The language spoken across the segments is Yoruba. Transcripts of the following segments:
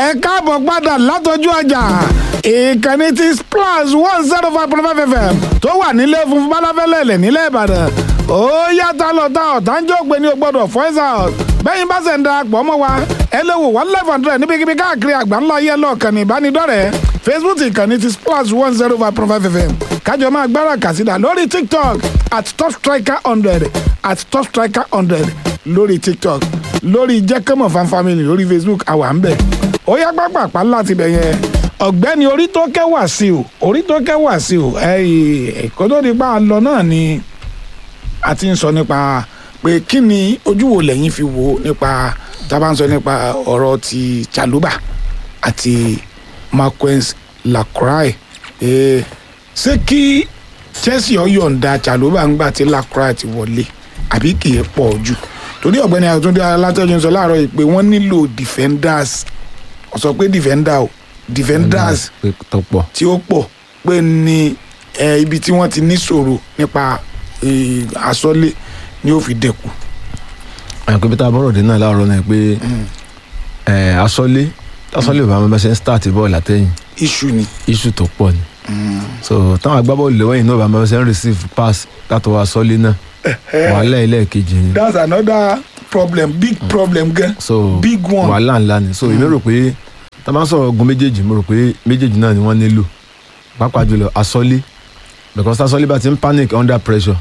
ẹ káàbọ̀ padà látọjú ọjà ìkànnì ti splash one zero five point five fm tó wà nílé funfun balafẹ́lẹ́lẹ̀ nílẹ̀ ìbàdàn ó yàtọ̀ lọ́tà ọ̀tánjọ́ pé ní o gbọ́dọ̀ voice out bẹ́yìn bá ṣe ń darapọ̀ mọ́ wa ẹ lè wò wá live hundred níbikíbi káàkiri àgbáńlá ayé lọ́ọ̀kànnì ìbánidọ́rẹ̀ẹ́ facebook ìkànnì ti splash one zero five point five fm kájọ máa gbára kàsídà lórí tiktok at top striker hundred at top striker hundred lórí tiktok lórí jẹ́kẹ́mọ̀ fan family lórí facebook àwa ń bẹ̀ ó yá pápápá láti bẹ̀ yẹn ọ̀gbẹ́ni orí tó kẹwàá sí o orí tó kẹwàá sí o ẹ̀kọ́ tó di pa á lọ náà ni a ti ń sọ nípa pé kí ni ojú wo lẹ́yìn fi wo nípa tá a bá ń sọ nípa ọ̀rọ̀ ti chaluba àti marquez lacroix eh, ṣé kí chelsea ọ̀yọ̀ǹda chaluba ń gbà tí lacroix ti wọlé àbí kì í pọ̀ jù torí ọ̀gbẹ́ni àtúndé alátọ́jú ń sọ láàárọ̀ yìí pé wọ́n nílò defenders ó sọ pé defender o defenders pé tó pọ̀ tí ó pọ̀ pé ní eh, ibi tí wọ́n ti níṣòro nípa eh, àsọlé ni ó fi dẹ̀kù. àyànkó bí tá a bọ́rọ̀ dé náà láàárọ̀ náà pé ẹ̀ asọ́lé asọ́lé bàbá mi bá ṣe ń start bọ́ọ̀lù àtẹ̀yìn iṣu ni. issue tó pọ̀ ni so táwọn agbábọ́ọ̀lù lọ́wọ́ yìí náà bàbá mi bá ṣe ń receive pass látọwọ́ asọ́lé náà wàhálà ilé kejì ni that's another problem big problem gan. so big one. wàhálà ńlá ni so èmi rò pé tá a bá ń sọ̀rọ̀ ogun méjèèjì mo rò pé méjèèjì náà ni wọ́n nílò pàápàá jùlọ asọ́lé because asọ́lé bá ti ń panic under pressure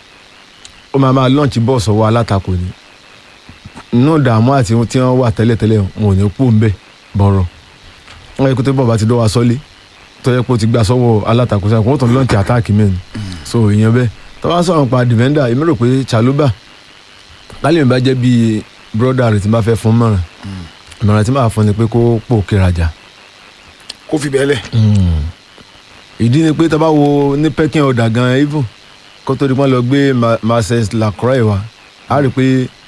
ó máa máa launch ball sọ̀wọ́ alátakò ni inú ìdààmú àti tí wọ́n wà tẹ́lẹ̀tẹ́lẹ̀ wọn ò ní kú ńbẹ bọ̀rọ̀ wọ́n yẹ kó tó bọ̀ bá ti dọ́wọ́ asọ́lé tó yẹ kó ti gbà sọ́wọ́ alátakò sẹ́yìn kó tó launch attack mẹ́rin so ìyẹn bẹ́ẹ̀ tó bá ń sọ̀rọ̀ pa defender èmi rò pé chaluba kálí mi bá jẹ́ bíi broda rẹ̀ tí n bá fẹ́ fún mọ̀ràn ìmọ̀ràn tí màá fún ni pé kó pò kérajà kó fi bẹ́ẹ̀ lẹ̀. ìdí ni pé tá a bá wo ní pekin ọ̀dà gan even kó tó di pọ́n lọ gbé Ma- marcel lacroix wa a rí i pé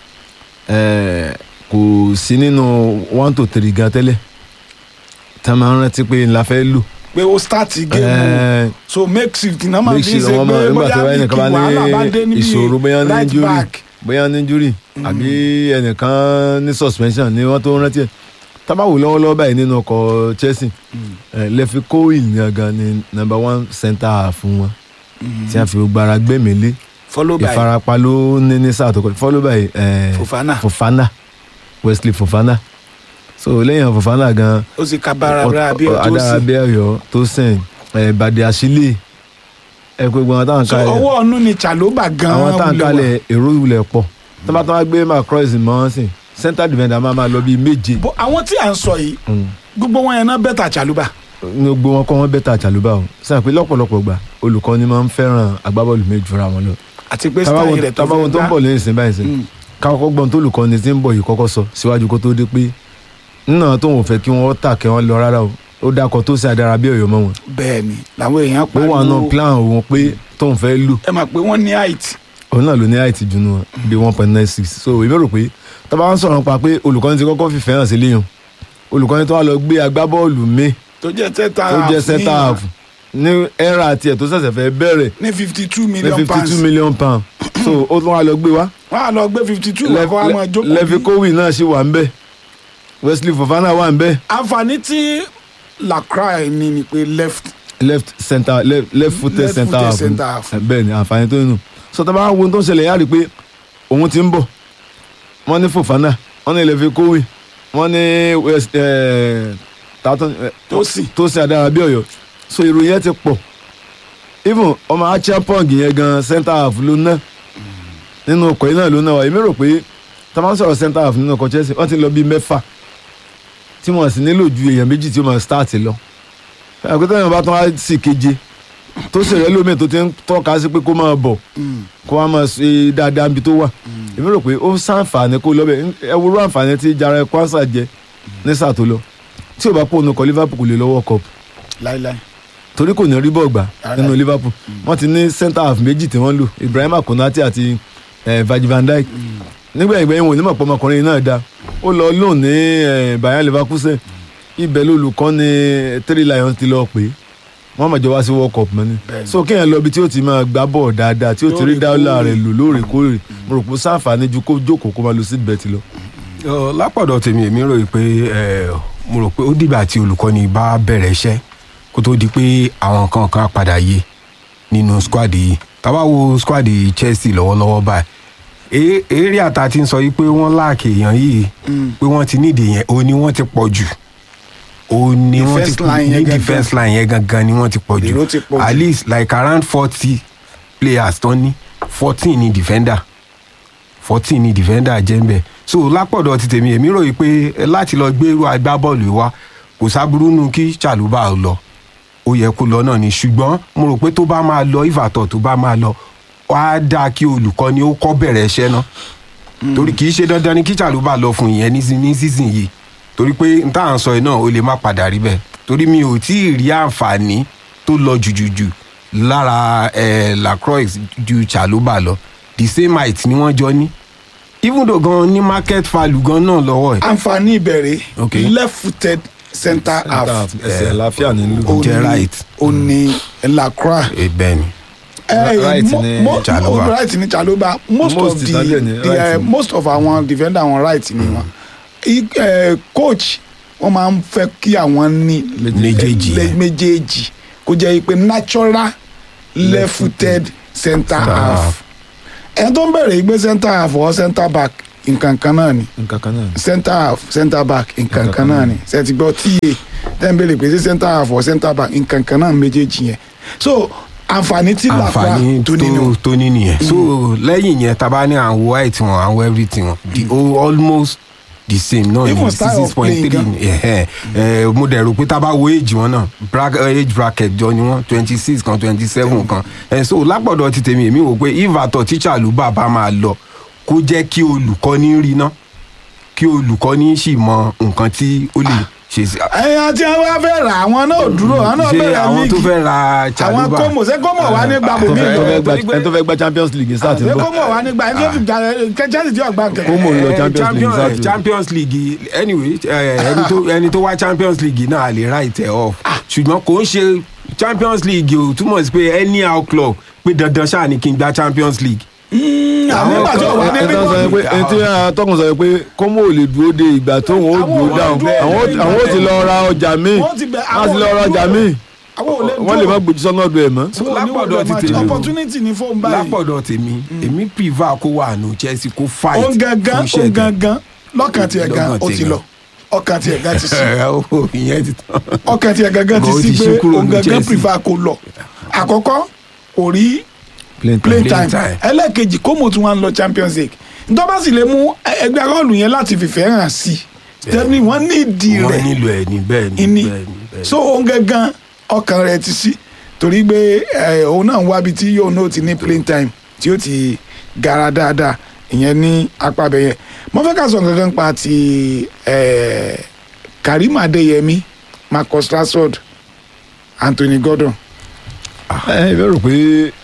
eh, kò sí nínú one to three gan tẹ́lẹ̀ tá a máa ń rántí pé ńlá fẹ́ lò. pé ó start game Eh, so make shift náà máa make fi sure ṣe wọn pé máa nígbà tí bóyá wọ́n bí ẹnìkan kí bá wàhálà bá dé ní níbi ìṣòro bóyá ní right injury back. bóyá ní injury àbí ẹnìkan ní suspension ni wọ́n tó rántí ẹ̀ tábàwò lọ́wọ́lọ́wọ́ báyìí nínú ọkọ̀ Chelsea eh, Lefi Coyle ní ọ̀gá ni number one centre half fún wọn tí a fi gbogbo ara gbẹ̀mílé follow by ìfarapa ló ní ní sáà tó kọ follow by eh, Fofana Fofana Wesley Fofana so lẹ́yìn Fofana gan ó sì ka bára bára bí ó tó adára sí bí ọyọ tó sìn bàdé àṣìlè ẹ pé gbogbo àwọn táwọn so kalẹ̀ ọwọ́ ọ̀nù ni chaloba gan àwọn táwọn wulẹ̀ wà. kalẹ̀ èrò ìwúlẹ̀ pọ̀ tó bá tó wá gbé macross mọ́ sìn center defender máa máa lọ bíi méje Bó- àwọn tí à ń sọ yìí Mm. gbogbo wọn yẹn náà bẹ́tà chaloba ní gbogbo wọn kọ́ wọn bẹ́tà àjàlúbà o sàn pé lọ́pọ̀lọpọ̀ gbà olùkọ́ni máa ń fẹ́ràn agbábọ́ọ̀lù méjì fúnra wọn lọ àti pé tábàwọn style rẹ̀ tó tábàwọn tó ń bọ̀ lẹ́yìn sìn báyìí sìn Mm. káwọn gbọ́n tó olùkọ́ni tí ń bọ̀ yìí kọ́kọ́ sọ síwájú kó tó dé pé nínà tó ń fẹ́ kí wọ́n tà kí wọ́n lọ rárá o ó dákọ̀ tó sì adára bí ọ̀yọ́ mọ́ wọn bẹ́ẹ̀ ni làwọn èèyàn pé wọn náà plan òun pé tóun fẹ́ lù ẹ máa pé wọ́n ní height òun náà ló ní àìtì jù nù wọn bí one point nine six so èmi rò pé tábà wọn sọ̀rọ̀ pa pé olùkọ́ni ti kọ́kọ́ fìfẹ́ hàn sí léyìn olùkọ́ni tó wà lọ gbé agbábọ́ọ̀lù mi tó jẹ́ center tó half jẹ́ ní- center half ní ẹ̀rà tiẹ̀ tó ṣẹ̀ṣẹ̀ fẹ́ bẹ̀rẹ̀ ní fifty two ní million fifty pounds two million pound so ó tún wà lọ gbé wá wọ́n á lọ gbé fifty two wọ́n kọ́ wa máa jókòó Levi bí. Cowie náà ṣì wà ń bẹ̀ Wesley Fofana wà ń bẹ̀ àǹfààní tí lacroix ní ni pé left left center left, left footed Left center footed half center half. bẹ́ẹ̀ ni àǹfààní tó nù so tá a bá wo ohun tó ń ṣẹlẹ̀ yára rí i pé òun ti ń bọ̀ wọ́n ní Fofana wọ́n ní Levi Cowie wọ́n ní West eh, Tatum eh, Tosin. Tosin Adára bí Ọ̀yọ́ so ìròyìn yẹn ti pọ̀ even ọmọ Achiapong yẹn gan center half ló ná nínú ọkọ̀ yìí náà ló ná wa èmi rò pé tá a máa ń sọ̀rọ̀ center half nínú ọkọ̀ Chelsea wọ́n ti lọ bíi mẹ́fà tí wọ́n sì nílò ju èèyàn méjì tí ó máa start lọ àgbẹ̀tẹ̀ yẹn bá tán wá sí keje tó sì rẹ́ lómi tó ti ń tọ́ka sí pé kó máa bọ̀ kó wá máa ṣe dáadáa níbi tó wà èmi rò pé ó sàǹfààní kó lọ bẹ̀ ẹ wo irú àǹfààní tí Jare Kwanza jẹ ní sáà tó lọ tí ò bá pò nù kọ Liverpool kò lè lọ́wọ́ cup láíláí torí kò ní rí bọ́ọ̀ gbà Rárá. nínú Liverpool wọ́n ti ní centre half méjì tí wọ́n lò Ibrahima Konate àti eh, Virgil van Dijk nígbà ìgbẹ́yìn wò ní mọ̀ pé ọmọkùnrin náà da ó lọ lóun ní eh, Bayern Leverkusen ibẹ̀ lolùkọ́ ni Three Lions ti lọ pé wọ́n mọ̀ jọ wá sí World Cup mọ́ni Bẹ́ẹ̀ni. so kéèyàn lọ ibi tí ó ti máa gbá bọ́ọ̀ dáadáa tí ó ti rí dáwọ́lá rẹ̀ lò lóòrèkóòrè mo rò pé sáǹfààní ju kó jókòó kó máa lo seat belt lọ. Ọ, lápọ̀dọ̀ tèmi èmi rò pé ẹ, mo rò pé ó dìgbà tí olùkọ́ni bá bẹ̀rẹ̀ iṣẹ́ kó tó di pé àwọn kan kan á padà yé nínú squad yìí tábà wo squad Chelsea lọ́wọ́lọ́wọ́ báyìí eré àtà ti ń sọ yìí pé wọ́n láàkì èèyàn yìí pé wọ́n ti nídìí yẹn òun ni wọ́n ti pọ̀ jù òun ni wọ́n ti Defense line ní yẹn gangan. defence line yẹn gangan ni wọ́n ti pọ̀ jù Èrò ti pọ̀ jù. at least like around forty players tán ní fourteen ni defender fourteen ni defender jẹ́ ń bẹ̀ so lápọ̀dọ̀ ti tèmi èmi ròyìn pé eh, láti lọ gbé irú agbábọ́ọ̀lù yìí wá kò sábúrú nù kí Chalobah lọ ó yẹ kó lọ náà ni ṣùgbọ́n mo rò pé tó bá máa lọ ìfàtọ̀ tó bá máa lọ wá dáa kí olùkọ́ni ó kọ́ bẹ̀rẹ̀ iṣẹ́ náà torí kì í ṣe dandan ni kí Chalobah lọ fún ìyẹn ní ní season yìí torí pé n tá à ń sọ yìí náà ó lè má padà rí bẹ́ẹ̀ torí mi ò tí ì rí àǹfààní tó lọ jùjùjù lára eh, Lacroix ju Chalobah lọ the same height ni wọ́n jọ ní even though gan ní market value gan náà lọ́wọ́ ẹ̀ àǹfààní ìbẹ̀rẹ̀ Okay. left footed center half ẹsẹ̀ àlàáfíà nílùú. ó jẹ́ ní- right. ó ní Lacroix Eh, bẹ́ẹ̀ ni Eh, Right mo- ni mo- Chalobah. oh, right ni Chalobah most, Most of the, Italian ni the right eh, ni. most of àwọn defender wọn right ni wọn I- eh, coach wọn máa ń fẹ́ kí àwọn ní Méjèèjì le- yẹn. méjèèjì kó jẹ́ pé natural left footed center half ẹni tó ń bẹ̀rẹ̀ ìgbé center half or center back nǹkan kan náà ni nǹkan kan náà. center half center back nǹkan kan náà ni ṣe ti gbọ́ tíye tẹ́ ń bẹ̀rẹ̀ pé sí center half or center back nǹkan kan náà méjèèjì yẹn so àǹfààní tí làkúrà àǹfààní tó nínú tó tó ní nìyẹn so lẹ́yìn yẹn tá a bá ní àwọn white wọn àwọn everything wọn the whole almost the same náà Even ni style of six point playing three mo dẹ̀ rò pé tá a bá wo age wọn náà bra- eh, age bracket jọ ni wọn twenty six kan twenty seven kan Eh, so lápọ̀dọ̀ ti tèmi èmi wò pé if àtọ̀ tíṣà ló bá bá máa lọ kó jẹ́ kí olùkọ́ni rí ná kí olùkọ́ni sì mọ nǹkan tí ó lè ṣe sí. ẹ̀yàn tí wọ́n fẹ́ rà àwọn náà ò dúró àwọn náà ṣé bẹ̀rẹ̀ àwọn tó líìgì fẹ́ ra àwọn Chalobah kómò ṣé kómò wà ní gbàgbọ́ mi ẹni tó fẹ́ gba- torí pé- ẹni tó fẹ́ gba champions league sáà ti ń ṣé bọ̀. kómò wà ní gbà ẹni tó fi jà kẹ́chẹ́sì tí ọ̀gbà kẹ̀. Kómò ń lọ Eh, Champions League Champions- Saturday. champions league anyway eh, ẹni tó ẹni tó wá champions league náà lè right ẹ off ṣùgbọ́n kò ń ṣe champions league o túmọ̀ sí pé anyhow club pé dandan ṣáà ni kí n gba champions league. àwọn ìgbà tí ọ̀wá ní ẹni tó sọ pé ẹni tí atọ́kùn sọ pé kọ́mọ ò lè dúró de ìgbà tó wọn ó Àwọn dúró ò dáhùn dúró àwọn de ó- àwọn ó ti lọ ra ọjà míì Wọ́n ti bẹ̀- wọ́n ti lọ àwọn ra ò ọjà dúró. míì àwọn ò lè wọ́n lè má gbójú sọ́nà ọdún ẹ̀ mọ́. So, lápọ̀dọ̀ ti tèmi o. opportunity ní fóun báyìí lápọ̀dọ̀ tèmi èmi prefer kó wà nù chelsea kó fight ó ń gangan fún ó iṣẹ́ ń gangan lọ́kàn tiẹ̀ gan Lọ́kàn ó tiẹ̀ ti gan. lọ ọkàn tiẹ̀ gan ti sí ẹ ó ìyẹn ti tán. ọkàn tiẹ̀ gangan ti Ó sí ti ṣí pé kúrò òun ní gangan Chelsea. prefer kó lọ àkọ́kọ́ kò rí play Playing time time. ẹlẹ́ẹ̀kejì kómo tí wọ́n ń lọ champions league ntọ́ bá sì lè mú ẹgbẹ́ akọ́ọ̀lù yẹn láti fìfẹ́ hàn sí tẹ́ni wọ́n ní ìdí wọ́n rẹ̀ nílò ẹ̀ ní bẹ́ẹ̀ ni ìní bẹ́ẹ̀ ni bẹ́ẹ̀ ni. so òun gangan ọkàn rẹ̀ ti sí torí pé ẹ, òun náà ń wábi tí yóò náà ti ní playing time tí ó ti gara dáadáa ìyẹn ní apá abẹ yẹn mo fẹ́ ká sọ gangan pa ti ẹ, Karim Adeyemi Marcus Rashford Anthony Gordon ẹ ẹ bẹ́ẹ̀ rò pé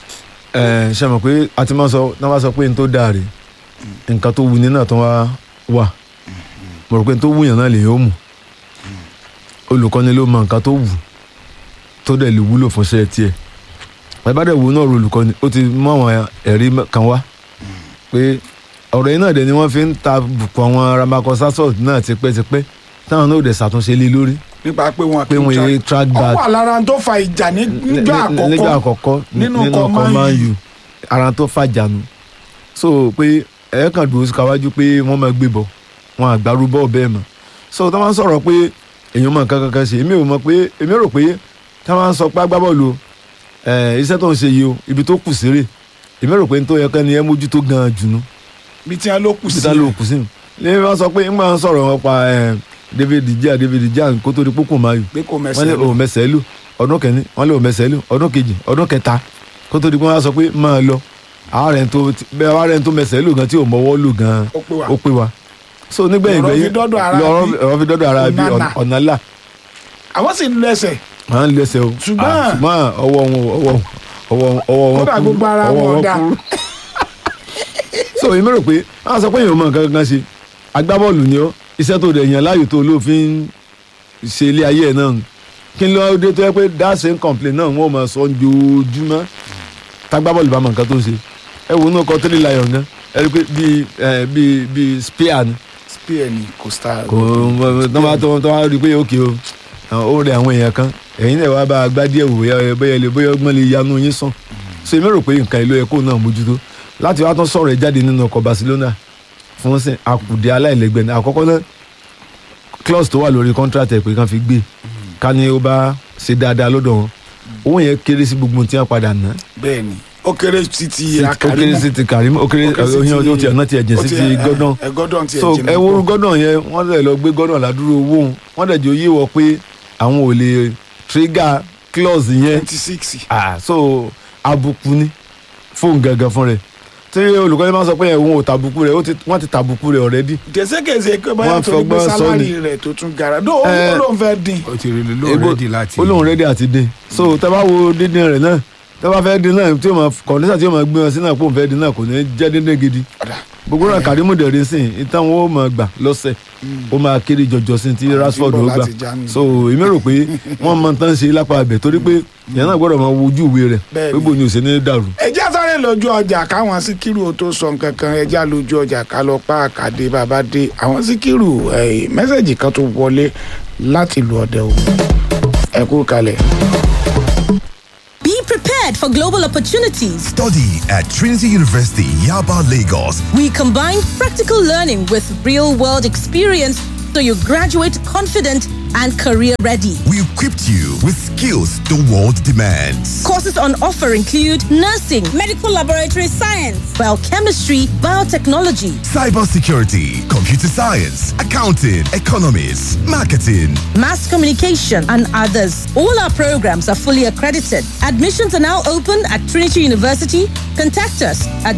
ẹ ṣe mọ̀ pé a ti máa sọ náà wá sọ pé n tó dáa rè nǹkan tó wuni náà tó wá wà mo rò pé n tó wúyàn náà lè yóò mú olùkọ́ni ló mọ nǹkan tó wù tó dẹ̀ lè wúlò fún iṣẹ́ tiẹ̀ ẹ bá dẹ̀ wù náà ro olùkọ́ni ó ti mú àwọn ẹ̀rí kan wá pé ọ̀rọ̀ yìí náà dẹ̀ ni wọ́n fi ń ta bùkún àwọn Marcus Rashford náà tipẹ́tipẹ́ táwọn náà ò dẹ̀ ṣàtúnṣe lé lórí nípa pé wọn pé wọ́n yé track ó back wà lára tó fa ìjà ní- nígbà nígbà àkọ́kọ́ àkọ́kọ́ nínú nínú ọkọ̀ ọkọ̀ Man Man U. U ara tó fàjànù so pé ẹ kàn dúró síkàwájú pé wọ́n máa gbé bọ̀ wọn àgbárú bọ́ọ̀ bẹ́ẹ̀ mọ̀ so tá máa ń sọ̀rọ̀ pé èèyàn mọ̀ nǹkan kankan ṣe èmi ò mọ̀ pé èmi rò pé tá máa ń sọ pé agbábọ́ọ̀lù o, ẹ̀, iṣẹ́ tó ń ṣe yìí o ibi tó kù séré èmi rò pé n tó yẹ kẹ́ni ẹ mójútó gan-an jù nú bí tí wọn ló kù sí peter ló kù sí mi lẹ́yìn bá sọ pé ń máa ń sọ̀rọ̀ wọn pa ẹ̀, David Gea David Gea kó tó di pópó máa yù pé kò wọ́n ní mẹsẹ̀ òun mẹsẹ̀ lù ọdún kẹ́ni wọ́n lé òun mẹsẹ̀ lù ọdún kejì ọdún kẹta kó tó di pé wọ́n á sọ pé máa lọ àárẹ̀ tó bẹ́ẹ̀ àárẹ̀ tó mẹsẹ̀ lù gan tí ò mọ́wọ́ lù gan ó pé wa ó pé wa so nígbẹ̀yìn Ọ̀rọ̀ fi gbẹ̀yìn dọ́dọ̀ ara lọ́rọ̀ bí ọ̀rọ̀ fi dọ́dọ̀ ara bí Onana. ọ̀nà là àwọn sì ń lẹsẹ̀ à ń lẹ́sẹ̀ o Ṣùgbọ́n- Ah, ṣùgbọ́n ọwọ́ wọn ọwọ́ ọwọ́ ọwọ́ wọn Kódà kúrú, gbogbo ara ọwọ́ wọn wọn dá. kúrú. so èmi rò pé àwọn sọ pé èèyàn mọ nǹkan kankan ṣe agbábọ́ọ̀lù ni ọ́ iṣẹ́ tó dẹ̀ yàn láàyò tó olóòfin ṣe ilé ayé ẹ̀ náà nù. kí n lọ dé tó yẹ pé that same complaint náà wọ́n máa sọ ojoojúmọ́ tágbábọ́ọ̀lù bá mọ nǹkan tó ń ṣe ẹ wo inú ọkọ̀ tẹ́lẹ̀ lion gan ẹ rí i pé bíi ẹ, bíi bíi spear ni spear ni costa kò tó bá tó tó bá rí i pé òkè o àwọn- ó rẹ àwọn èèyàn kan ẹ̀yin náà wá bá a gbá díẹ̀ wò bóyá bóyá lè- bóyá ọgbọ́n lè yanu yín sàn so èmi rò pé nǹkan ìlú ẹ̀kọ́ náà mójútó láti wá tán sọ̀rọ̀ ẹ̀ jáde nínú ọkọ̀ Barcelona fún sìn àkùdé aláìlẹ́gbẹ́ ní àkọ́kọ́ náà clause tó wà lórí contract ẹ̀ pé kàn fi gbé ká ní ó bá ṣe dáadáa lọ́dọ̀ wọn owó yẹn kéré sí gbogbo tí wọ́n padà ná bẹ́ẹ̀ ni ó kéré sí ti ó kéré sí ti Karim ó kéré ó ti ọ̀nà ti ẹ̀jẹ̀ sí ti Gordon ẹ Gordon ti so ẹ̀jẹ̀ ẹ wo Gordon yẹn wọ́n lè lọ gbé Gordon ládùúró owó òun wọ́n dẹ̀ jẹ́ oyé wọ pé àwọn ò lè trigger clause yẹn twenty six ah so àbùkù ni fóun gangan fún rẹ̀ tí olùkọ́ni máa ń sọ pé òun ò tàbùkù rẹ̀ ó ti- wọ́n ti tàbùkù rẹ̀ already gẹ̀ẹ́sẹ̀gẹ̀ẹ́sẹ̀ pé báyà Wọ́n tó ní pé fọgbọ́n sọ sálárì ni. rẹ̀ tó tún gara dó Eh, ó lóun fẹ́ dín ó ti rí lóò Ebo- rẹ́dì láti. ó lóun rẹ́dí àti dín so tẹ́ bá wo dídín rẹ̀ náà tẹ́ bá fẹ́ dín náà tí ó máa kọ̀ǹdíṣà tí ó máa gbé wọn sí náà pòun fẹ́ dín náà kò ní jẹ́ dídín gidi Ọ̀dà. gbogbo náà Karimu dẹ̀rí sìn ìtàn wọn ó máa gbà lọ́sẹ̀ ó máa kéré jọjọ sí ti Rashford bọ̀ ó gbà láti Germany. so èmi rò pé wọ́n máa tán ṣe lápá abẹ torí pé ìyẹn náà gbọ́dọ̀ máa wojú ìwé rẹ̀ Bẹ́ẹ̀ni. pé bò ní òsè ní dàrú. ẹjẹ́ sáré lójú ọjà káwọn síkírù tó sọ nǹkan kan ẹjẹ́ lójú ọjà ká lọ pa àkàdé bàbá dé àwọn síkírù eh, mẹ́sẹ̀gì kan tó wọlé láti lu ọdẹ o ẹ kú kalẹ̀. Be prepared for global opportunities. Study at Trinity University, Yaba, Lagos. We combine practical learning with real world experience so you graduate confident and career ready. We equipped you with skills the world demands. Courses on offer include nursing, medical laboratory science, biochemistry, biotechnology, Cybersecurity, computer science, accounting, economics, marketing. mass communication, and others. All our programs are fully accredited. Admissions are now open at Trinity University. Contact us at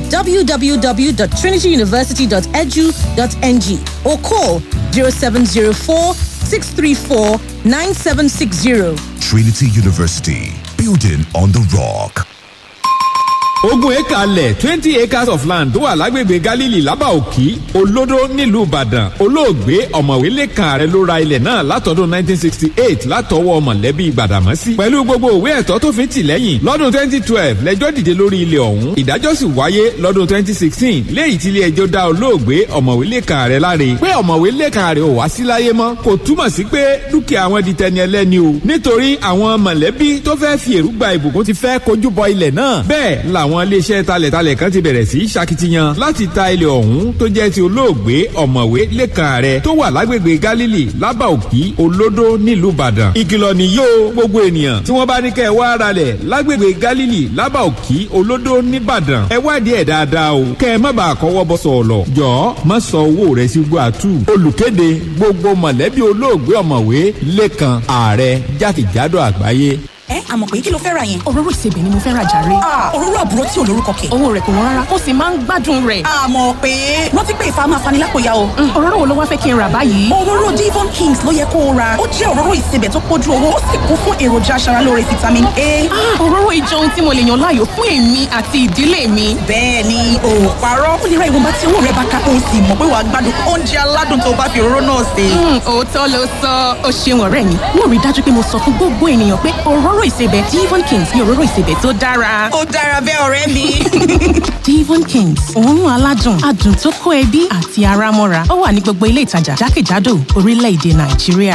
www.trinityuniversity.edu.ng or call 0704 634 9760. Trinity University, building on the rock. ogún éka alẹ̀ twenty acres of land tó wà lágbègbè Galilee lábàòkí olódó nílùú Ìbàdàn olóògbé ọ̀mọ̀wé lẹ́kàn ààrẹ ló ra ilẹ̀ náà látọdún nineteen sixty eight látọwọ́ mọ̀lẹ́bí Gbàdàmọ́sí pẹ̀lú gbogbo òwe ẹ̀tọ́ tó fi tì lẹ́yìn lọ́dún twenty twelve lẹ́jọ́ dìde lórí ilẹ̀ ọ̀hún ìdájọ́ sì wáyé lọ́dún twenty sixteen léyìí tí ilé ẹjọ́ dá olóògbé ọ̀mọ̀wé lẹ́kàn ààrẹ láre pé ọ̀mọ̀wé lẹ́kàn ààrẹ ò wá sí láyé mọ́ kò túmọ̀ sí pé dúkìá wọn di tẹni ẹlẹ́ni o nítorí àwọn mọ̀lẹ́bí tó fẹ́ fi èrúgba ìbùkún ti fẹ́ kojú bọ ilẹ̀ náà bẹ́ẹ̀ làwọn iléeṣẹ́ talẹ̀talẹ̀ kan ti bẹ̀rẹ̀ sí í ṣakitiyan láti ta ilẹ̀ ọ̀hún tó jẹ́ ti olóògbé ọ̀mọ̀wé lẹ́kàn ààrẹ tó wà lágbègbè Galilee lábàòkí olódó nílùú Ìbàdàn ìkìlọ̀ nìyó gbogbo ènìyàn tí wọ́n bá ní kẹ́ ẹ wá ralẹ̀ lágbègbè Galilee lábàòkí olódó nìbàdàn ẹ wádìí ẹ̀ dáadáa o kẹ́ ẹ má bàa kọ́wọ́ bọ́ sọ̀ọ̀lọ̀ jọ̀ọ́ má sọ owó rẹ̀ sí gbàtú olùkéde gbogbo mọ̀lẹ́bí olóògbé ọ̀mọ̀wé lẹ́kàn ààrẹ jákèjádò àgbáyé ẹ àmọ̀ pé kí ló fẹ́ ra yẹn. òróró ìsebẹ̀ ni mo fẹ́ ra jàre. Ah, òróró àbúrò tí ò lórúkọ kẹ̀. owó rẹ̀ kò wọ́n rárá ó sì máa ń gbádùn rẹ̀. àmọ̀ pé rántí pé ìfà máa fani lápòyà o. Mm, òróró wo ló wá fẹ́ kí n rà báyìí. òróró Devon Kings ló yẹ kó o ra ó jẹ́ òróró ìsebẹ̀ tó pójú owó ó sì kún fún èròjà aṣaralóore vitamin A. Ah, òróró ìjọ ohun tí mo lè yàn láàyò fún èmi àti ìdílé mi. bẹ́ẹ̀ ni o ò parọ́ ó lè ra ìwọ̀nba tí owó rẹ bá ká o sì mọ̀ pé wàá gbádùn oúnjẹ aládùn tó bá fi òróró náà sè. Mm, òótọ́ ló sọ ó ṣeun ọ̀rẹ́ mi wọ́n rí i dájú pé mo sọ fún gbogbo ènìyàn pé òróró ìsebẹ̀ Devon Kings ni òróró ìsebẹ̀ tó dára. ó dára bẹ́ẹ̀ ọ̀rẹ́ mi. Devon Kings òórùn aládùn adùn tó kó ẹbí àti ara mọ́ra ó wà ní gbogbo ilé ìtajà jákèjádò orílẹ̀-èdè Nàìjíríà.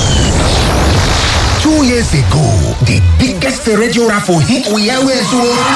Two years ago, the biggest radio raffle hit we always won.